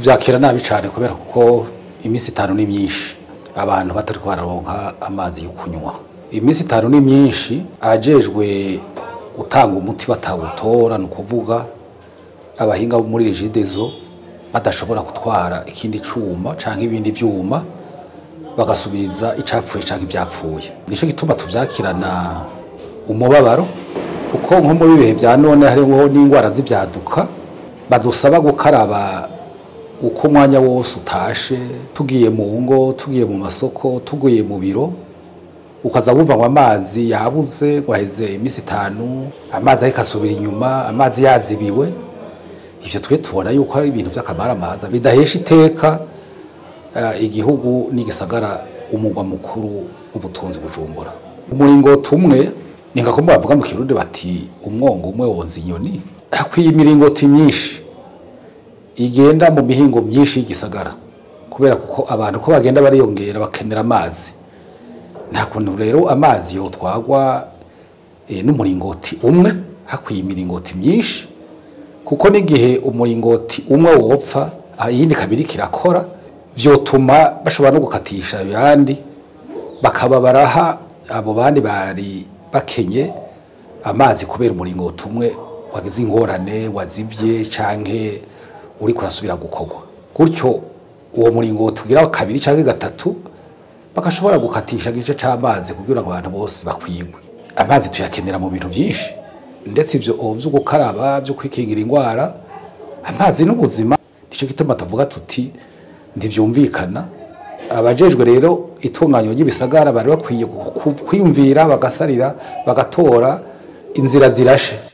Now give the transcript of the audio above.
tuvyakira nabi cane kubera kuko iminsi itanu ni myinshi abantu batariko bararonka amazi yo kunywa iminsi itanu ni myinshi ajejwe gutanga umuti batawutora ni ukuvuga abahinga bo muri regidezo badashobora gutwara ikindi cuma canke ibindi vyuma bagasubiriza icapfuye canke ivyapfuye nico gituma tuvyakirana umubabaro kuko nko muri bihe vya none hariho n'ingwara z'ivyaduka badusaba gukaraba uko umwanya wose utashe tugiye mu ngo tugiye mu masoko tugiye mu biro ukaza wumva ngo amazi yabuze ngo aheze iminsi itanu amazi ariko asubira inyuma amazi yazibiwe ivyo twe tubona yuko ari ibintu vy'akamaramaza bidahesha iteka eh, igihugu n'igisagara umugwa mukuru w'ubutunzi bujumbura umuringoti umwe ni nka kumwe bavuga mu kirundi bati umwongo umwe wonza inyoni hakwiye imiringoti myinshi igenda mu mihingo myinshi y'igisagara kubera kuko abantu ko bagenda bariyongera bakenera amazi nta kuntu rero amazi yotwagwa eh, n'umuringoti umwe hakwiye imiringoti myinshi kuko n'igihe umuringoti umwe wopfa ah, iyindi kabiri kirakora vyotuma bashobora no gukatisha ayandi bakaba baraha abo bandi bari bakenye amazi kubera umuringoti umwe wagize ingorane wazivye canke uriko urasubira gukorwa gutyo uwo muringoti ugira kabiri canke gatatu bagashobora gukatisha igice c'amazi kugira ngo abantu bose bakwigwe amazi tuyakenera mu bintu vyinshi ndetse ivyo vyo gukaraba vyo kwikingira ingwara amazi n'ubuzima nico gituma tuvuga tuti ntivyumvikana abajejwe rero itunganyo ry'ibisagara bari bakwiye ku- kwiyumvira bagasarira bagatora inzira zirashe